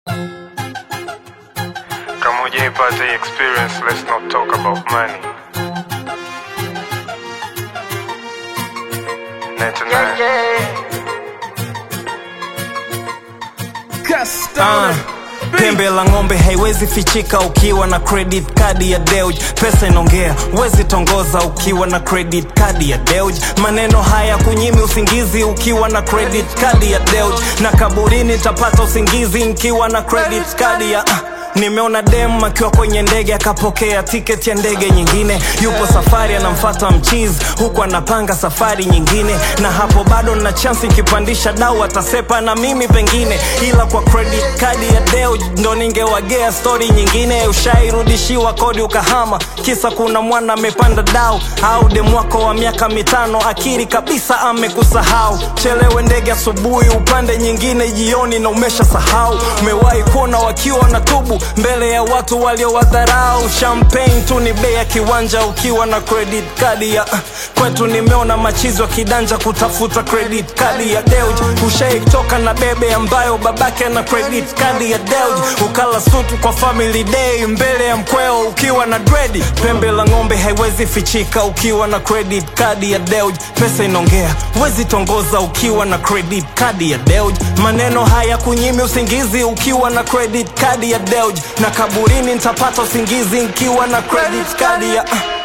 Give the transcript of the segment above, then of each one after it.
Kama hujaipata hii experience, let's not talk about money. 99. Ah, pembe la ng'ombe haiwezi fichika ukiwa na credit card ya Deuj. Pesa inaongea, wezi tongoza ukiwa na credit card ya Deuj. Maneno haya kunyimi usingizi ukiwa na credit card ya Deuj, na kaburini tapata usingizi nikiwa na credit card ya ah. Nimeona dem akiwa kwenye ndege akapokea tiketi ya ndege nyingine, yupo safari anamfata mchizi huku anapanga safari nyingine, na hapo bado na chansi nikipandisha dau atasepa na mimi pengine, ila kwa credit card ya Deo ndo ningewagea stori nyingine. Ushairudishiwa kodi ukahama, kisa kuna mwana amepanda dau, au dem wako wa miaka mitano akiri kabisa amekusahau. Chelewe ndege asubuhi, upande nyingine jioni na umesha sahau. Umewahi kuona wakiwa na tubu mbele ya watu waliowadharau. Champagne tu ni bei ya kiwanja ukiwa na credit card ya kwetu. Nimeona machizi wa kidanja kutafuta credit card ya Deuj. Ushaitoka na bebe ambayo babake na credit card ya Deuj, ukala sutu kwa family day mbele ya mkweo ukiwa na dredi. Pembe la ng'ombe haiwezi fichika ukiwa na credit card ya Deuj. Pesa inaongea, wezi tongoza ukiwa na credit card ya Deuj. Maneno haya kunyimi usingizi ukiwa na credit card ya Deuj, na kaburini nitapata usingizi nikiwa na credit card ya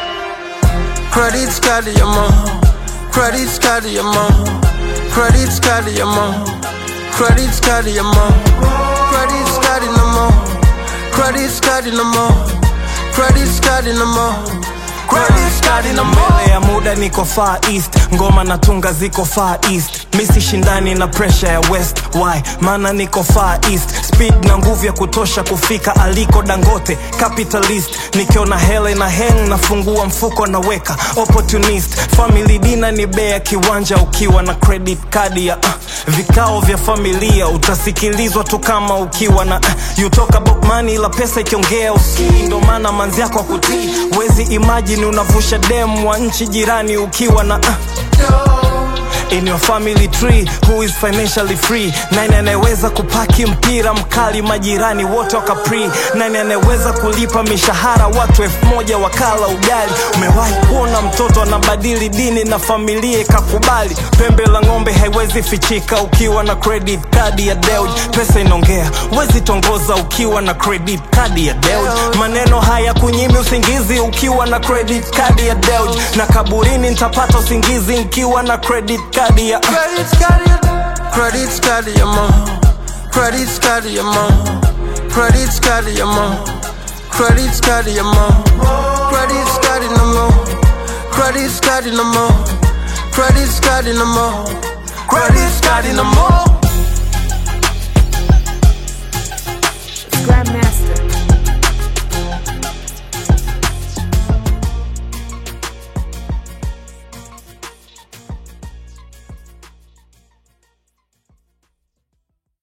Credit card ya mom. Credit card ya mom. Credit card ya mom. Credit card ya mom. Credit card na mom. Credit card na mom. Credit card na mom. Credit card na mom. mbele ya muda niko far east ngoma na tunga ziko far east misi shindani na pressure ya west why maana niko far east speed na nguvu ya kutosha kufika aliko dangote capitalist nikiona hele na heng nafungua mfuko naweka opportunist family dina ni bei ya kiwanja ukiwa na credit card ya uh, vikao vya familia utasikilizwa tu kama ukiwa na uh, you talk about money la pesa ikiongea usikii ndo maana manzi yako akutii wezi imagine unavusha dem wa nchi jirani ukiwa na uh, in your family tree who is financially free nani anayeweza kupaki mpira mkali majirani wote wakapri nani anayeweza kulipa mishahara watu elfu moja wakala ugali umewahi kuona mtoto anabadili dini na familia ikakubali pembe la ng'ombe haiwezi fichika ukiwa na credit card ya Deuj pesa inaongea wezi tongoza ukiwa na credit card ya Deuj maneno haya kunyimi usingizi ukiwa na credit card ya Deuj na kaburini nitapata usingizi nikiwa na credit card ya Credit card ya Credit card ya mom. Credit card ya mom. Credit card ya mom. Credit card ya mom. Credit card na mom. Credit card na mom. Credit card na mom. Credit card na mom.